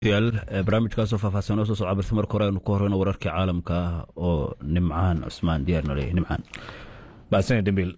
yaal barnaamijkaasoo faahfaahsan oo soo socda balse marka hore aynu ku horeyno wararkii caalamka ah oo nimcaan cusmaan diyaarna leeyahay nimcaan baasane dembiil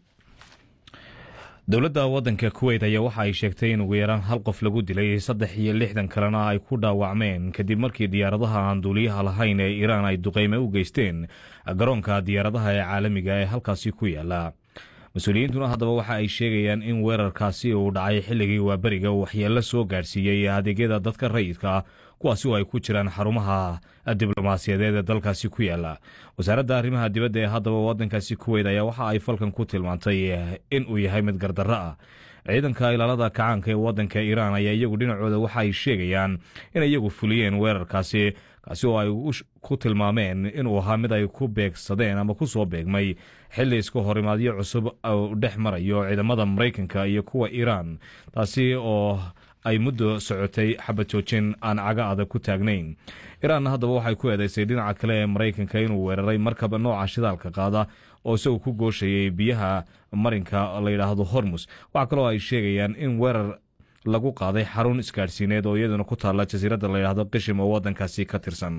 dowladda waddanka kuweyt ayaa waxa ay sheegtay in ugu yaraan hal qof lagu dilay saddex iyo lixdan kalena ay ku dhaawacmeen kadib markii diyaaradaha aan duuliyaha lahayn ee iiraan ay duqeyme u geysteen garoonka diyaaradaha ee caalamiga ee halkaasi ku yaala mas-uuliyiintuna haddaba waxa ay sheegayaan in weerarkaasi uu dhacay xilligii waaberiga uu waxyeello soo gaadhsiiyey adeegyada dadka rayidka kuwaasi oo ay ku jiraan xarumaha diblomaasiyadeed ee dalkaasi ku yaala wasaaradda arrimaha dibadda ee haddaba waddankaasi kuweyd ayaa waxa ay falkan ku tilmaantay in uu yahay mid gardarro ah ciidanka ilaalada kacaanka ee waddanka iiraan ayaa iyagu dhinacooda waxa ay sheegayaan in iyagu fuliyeen weerarkaasi kaasi oo ay ku tilmaameen inuu ahaa mid ay ku beegsadeen ama ku soo beegmay xilli iska horimaadyo cusub uu dhex marayo ciidamada maraykanka iyo kuwa iiraan taasi oo ay muddo socotay xabad joojin aan caga adag ku taagnayn iiraanna haddaba waxay ku eedeysay dhinaca kale ee maraykanka inuu weeraray markaba nooca shidaalka qaada oo isagu ku gooshayay biyaha marinka la yidhaahdo hormus waxaa kaloo ay sheegayaan in weerar lagu qaaday xarun isgaadhsiineed oo iyaduna ku taalla jasiiradda layidhaahdo qishim oo waddankaasi ka tirsan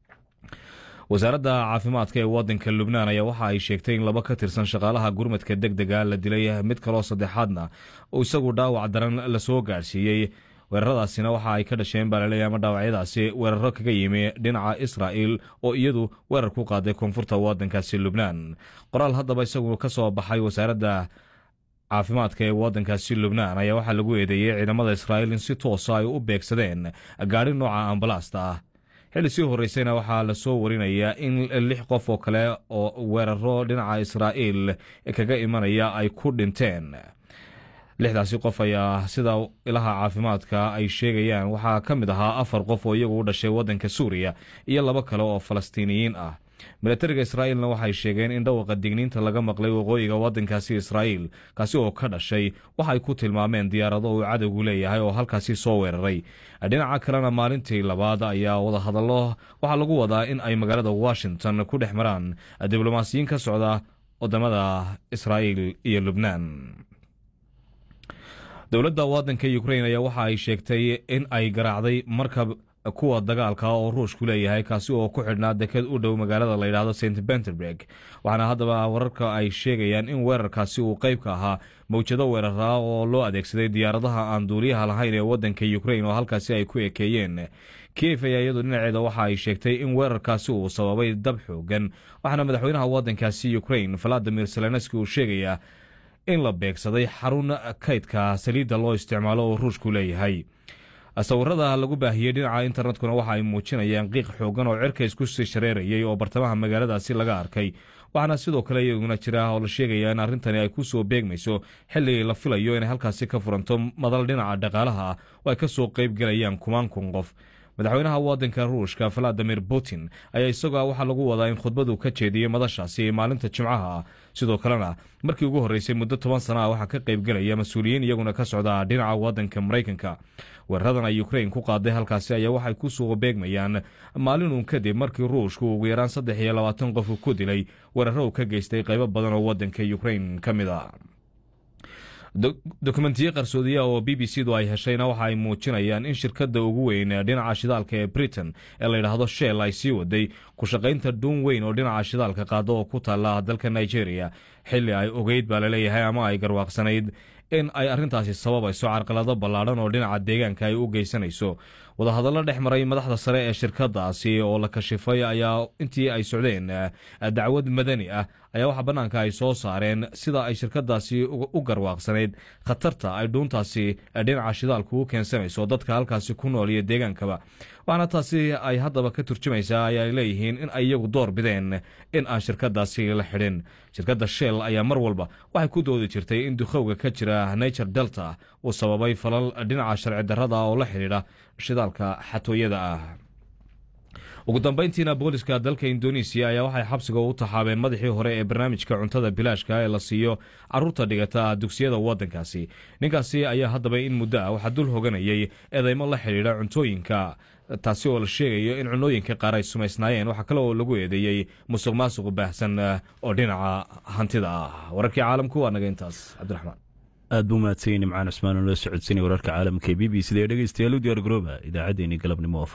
wasaaradda caafimaadka ee waddanka lubnaan ayaa waxa ay sheegtay in laba ka tirsan shaqaalaha gurmadka deg dega la dilay mid kaloo saddexaadna uu isagu dhaawac daran lasoo gaadhsiiyey weeraradaasina waxa ay ka dhasheen baa laleeyahy ama dhaawacyadaasi weeraro kaga yimi dhinaca israa'il oo iyadu weerar ku qaaday koonfurta waddankaasi lubnaan qoraal haddaba isagu ka soo baxay wasaaradda caafimaadka ee waddankaasi lubnaan ayaa waxaa lagu eedeeyey ciidamada israa'iil in si toosa ay u beegsadeen gaadhi nooca ambalaasta ah xilli sii horreysayna waxaa lasoo warinayaa in lix qof oo kale oo weeraro dhinaca israa'iil kaga imanaya ay ku dhinteen lixdaasi qof ayaa sida ilaha caafimaadka ay sheegayaan waxaa ka mid ahaa afar qof oo iyagu u dhashay waddanka suuriya iyo labo kale oo falastiiniyiin ah milatariga israa'iilna waxay sheegeen in dhawaqa digniinta laga maqlay waqooyiga waddankaasi israa'iil kaasi oo ka dhashay waxay ku tilmaameen diyaarado uu cadowgu leeyahay oo halkaasi soo weeraray dhinaca kalena maalintii labaad ayaa wadahadallo waxaa lagu wadaa in ay magaalada washington ku dhex maraan diblomaasiyiin ka socda wadamada israa'iil iyo lubnaan dowladda waddanka ukrain ayaa waxa ay sheegtay in ay garaacday markab kuwa dagaalka oo ruushku leeyahay kaasi oo ku xidhnaa deked u dhow magaalada layidhaahdo st benterberg waxaana haddaba wararka ay sheegayaan in weerarkaasi uu qayb ka ahaa mawjado weeraraa oo loo adeegsaday diyaaradaha aan duuliyaha lahayn ee waddanka ukrain oo halkaasi ay ku ekeeyeen kiev ayaa iyadu dhinaceeda waxa ay sheegtay in weerarkaasi uu sababay dab xoogan waxaana madaxweynaha waddankaasi ukrain valadimir zelenski uu sheegayaa in la beegsaday xarun kaydka saliidda loo isticmaalo oo ruushku leeyahay sawirada lagu baahiyey dhinaca internetkuna waxa ay muujinayaan qiiq xoogan oo cirka isku sii shareerayay oo bartamaha magaaladaasi laga arkay waxaana sidoo kale iyaguna jira oo la sheegaya in arrintani ay ku soo beegmayso xilli la filayo inay halkaasi ka furanto madal dhinaca dhaqaalaha ah oo ay ka soo qayb gelayaan kumaan kun qof madaxweynaha waddanka ruushka valadimir putin ayaa isaga waxaa lagu wadaa in khudbadu ka jeediyey madashaasi maalinta jimcaha ah sidoo kalena markii ugu horreysay muddo toban sana ah waxaa ka qayb gelaya mas-uuliyiin iyaguna ka socda dhinaca waddanka maraykanka weeraradan ay ukrain ku qaaday halkaasi ayaa waxay ku soo beegmayaan maalinun kadib markii ruushku ugu yaraan saddex iyo labaatan qof ku dilay weeraro uu ka geystay qaybo badan oo waddanka ukrain ka mid a dokumentiyo qarsoodiya oo b b c du ay heshayna waxa ay muujinayaan in shirkadda ugu weyn dhinaca shidaalka ee britain ee layidhaahdo shell ay sii waday ku shaqaynta dhuun weyn oo dhinaca shidaalka qaada oo ku taalla dalka nigeria xilli ay ogeyd baa laleeyahay ama ay garwaaqsanayd in ay arrintaasi sababayso carqalado ballaadhan oo dhinaca deegaanka ay u geysanayso wadahadallo dhex maray madaxda sare ee shirkadaasi oo la kashifay ayaa intii ay socdeen dacwad madani ah ayaa waxaa bannaanka ay soo saareen sida ay shirkadaasi u garwaaqsanayd khatarta ay dhuuntaasi dhinaca shidaalku u keensanayso dadka halkaasi ku nool iyo deegaankaba waxaana taasi ay haddaba ka turjumaysaa ayaay leeyihiin in ay iyagu door bideen in aan shirkadaasi la xidhin shirkadda shell ayaa mar walba waxay ku doodi jirtay in dukhowga ka jira nature delta uu sababay falal dhinaca sharci darrada oo la xidhiidha shidaalka xatooyada ah ugu dambayntiina booliska dalka indonesiya ayaa waxay xabsiga u taxaabeen madaxii hore ee barnaamijka cuntada bilaashka ee la siiyo caruurta dhigata dugsiyada waddankaasi ninkaasi ayaa haddaba in muddo ah waxaa dul hoganayay eedeymo la xidhiidha cuntooyinka taasi oo la sheegayo in cunooyinka qaar ay sumaysnaayeen waxaa kale oo lagu eedeeyey musuq maasuq baahsan oo dhinaca hantida ah wararkii caalamku waa naga intaas cabdiraxmaan aad buu mahadsan nimcaan cusmaan oo la socodsanay wararka caalamka ee b b c da ee dhegeystayaal u diyaar garooba idaacaddeenii galabnimo